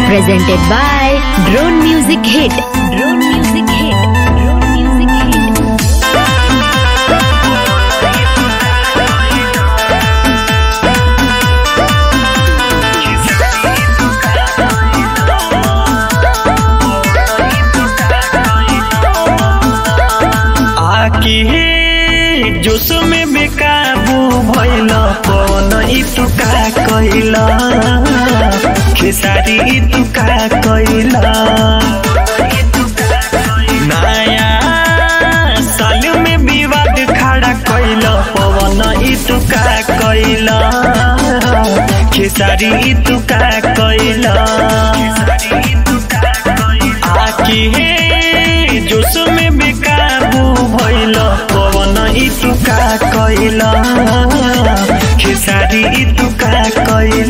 presented by Drone Music Hit. Drone Music Hit. Drone Music Hit. आके जोश में बेकाबू भइल पवन ई तू का कइल खेसारी ई तू का कइल नया साल में विवाद खड़ा कइल पवन ई तू का कइल खेसारी ई तू का कइल आके जोश में बेकाबू भइल पवन ई तू का कइल खेसारी ई तू का कइल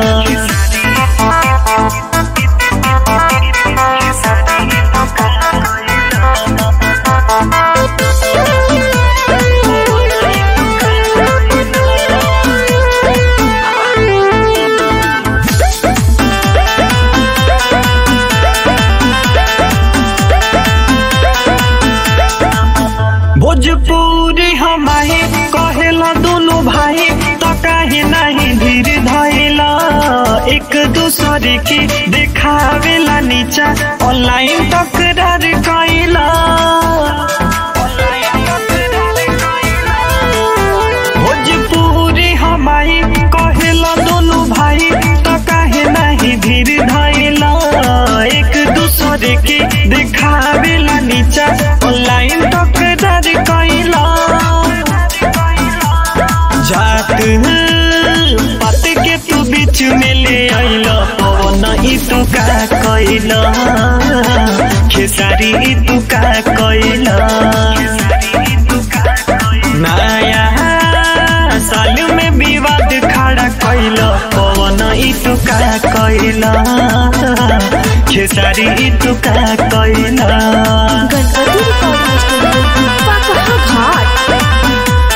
भोजपुरी हमारे कहेला दोनों भाई तो काहे नहीं धीर धैला एक दूसरे के देखावेला नीचा ऑनलाइन तकरार कैला भोजपुरी हमारे कहेला दोनों भाई तो काहे नहीं धीर धैला एक दूसरे के देखावेला नीचा ऑनलाइन तकरार कैला जात पात के तू बीच में ले आइल पवन ई तू का कैल खेसारी ई तू का कैल नया साल में विवाद खड़ा कैल पवन ई तू का कैल खेसारी ई तू का कैल गणपति रिकॉर्डिंग स्टूडियो पकहा घाट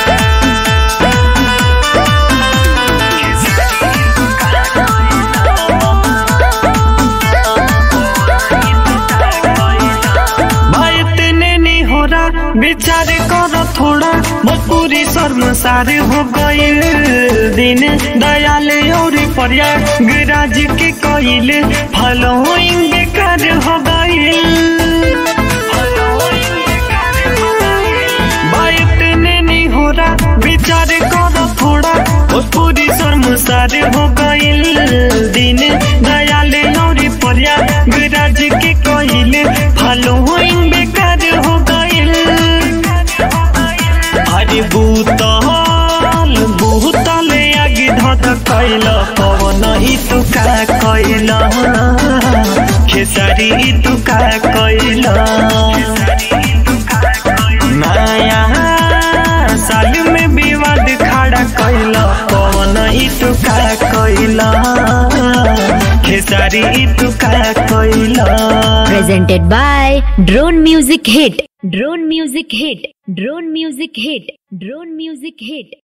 भाई इतने नहीं हो रहा विचार करो थोड़ा भोजपुरी शर्मसार हो गईल दिन दयाल और प्रयागराज के कईल फॉलोइंग बेकार हो गईल भाई इतने नहीं हो रहा विचार करो थोड़ा भोजपुरी शर्मसार हो गईल दिन दयाल और प्रयागराज के कईल फॉलोइंग बेकार हो गईल अरे भूतल भूतल आगे धत कैल पवन ई तू का कैल खेसारी ई तू का कैल नया साल में विवाद खड़ा कैल पवन ई तू का कैल खेसारी ई तू का कैल presented by Drone Music Hit. Drone Music Hit. Drone Music Hit. Drone Music Hit.